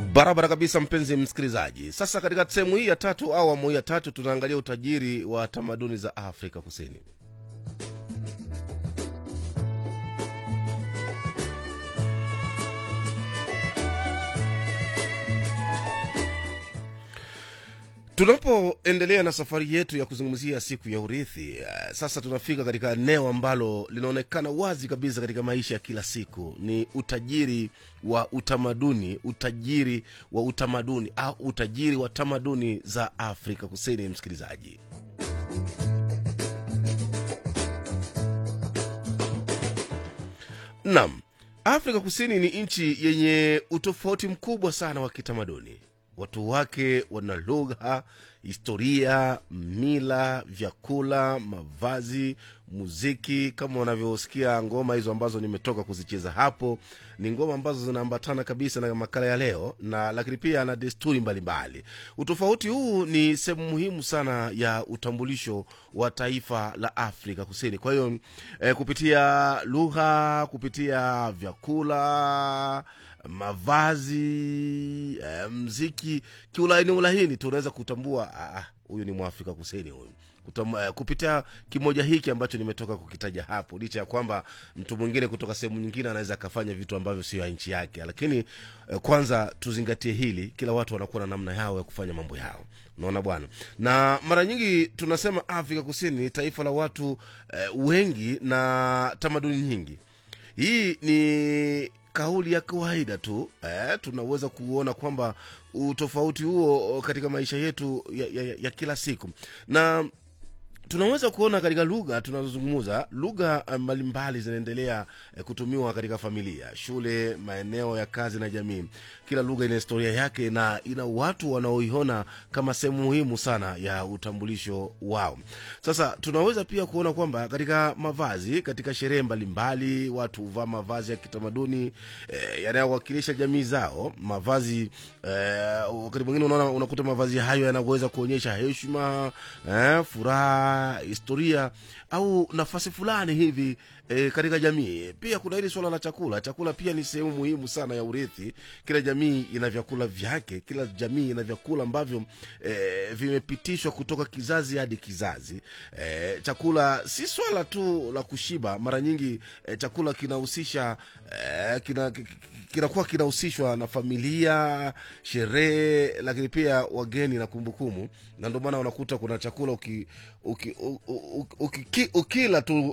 barabara kabisa mpenzi msikilizaji sasa katika sehemu hii ya tatu au awamu hii ya tatu tunaangalia utajiri wa tamaduni za afrika kusini tunapoendelea na safari yetu ya kuzungumzia siku ya urithi eh, sasa tunafika katika eneo ambalo linaonekana wazi kabisa katika maisha ya kila siku ni utajiri wa utamaduni utajiri wa utamaduni au utajiri wa tamaduni za afrika kusini msikilizaji nam afrika kusini ni nchi yenye utofauti mkubwa sana wa kitamaduni watu wake wana lugha historia mila vyakula mavazi muziki kama unavyosikia ngoma hizo ambazo nimetoka kuzicheza hapo ni ngoma ambazo zinaambatana kabisa na makala ya leo na lakini pia na desturi mbalimbali utofauti huu ni sehemu muhimu sana ya utambulisho wa taifa la afrika kusini kwa hiyo eh, kupitia lugha kupitia vyakula mavazi eh, mziki kiulaini ulahini tunaweza kutambua ah, huyu ni mwafrika kusini huyu Kutam, eh, kupitia kimoja hiki ambacho nimetoka kukitaja hapo licha ya kwamba mtu mwingine kutoka sehemu nyingine anaweza akafanya vitu ambavyo sio ya nchi yake lakini eh, kwanza tuzingatie hili kila watu wanakuwa na namna yao ya kufanya mambo yao unaona bwana na mara nyingi tunasema afrika kusini ni taifa la watu eh, wengi na tamaduni nyingi hii ni kauli ya kawaida tu eh, tunaweza kuona kwamba utofauti huo katika maisha yetu ya, ya, ya kila siku na tunaweza kuona katika lugha tunazozungumza lugha mbalimbali zinaendelea eh, kutumiwa katika familia shule maeneo ya kazi na jamii kila lugha ina historia yake na ina watu wanaoiona kama sehemu muhimu sana ya utambulisho wao sasa tunaweza pia kuona kwamba katika mavazi katika sherehe mbalimbali watu huvaa mavazi ya kitamaduni eh, yanayowakilisha jamii zao mavazi eh, wakati mwingine unaona unakuta mavazi hayo yanaweza kuonyesha heshima eh, furaha historia au nafasi fulani hivi e, katika jamii pia kuna hili swala la chakula chakula pia ni sehemu muhimu sana ya urithi kila jamii ina vyakula vyake kila jamii ina vyakula ambavyo e, vimepitishwa kutoka kizazi hadi kizazi e, chakula si swala tu la kushiba mara nyingi e, chakula kinahusisha e, kina kinakuwa kinahusishwa na familia sherehe lakini pia wageni na kumbukumbu na ndio maana unakuta kuna chakula uki, uki, uki, uki, uki, ukila tu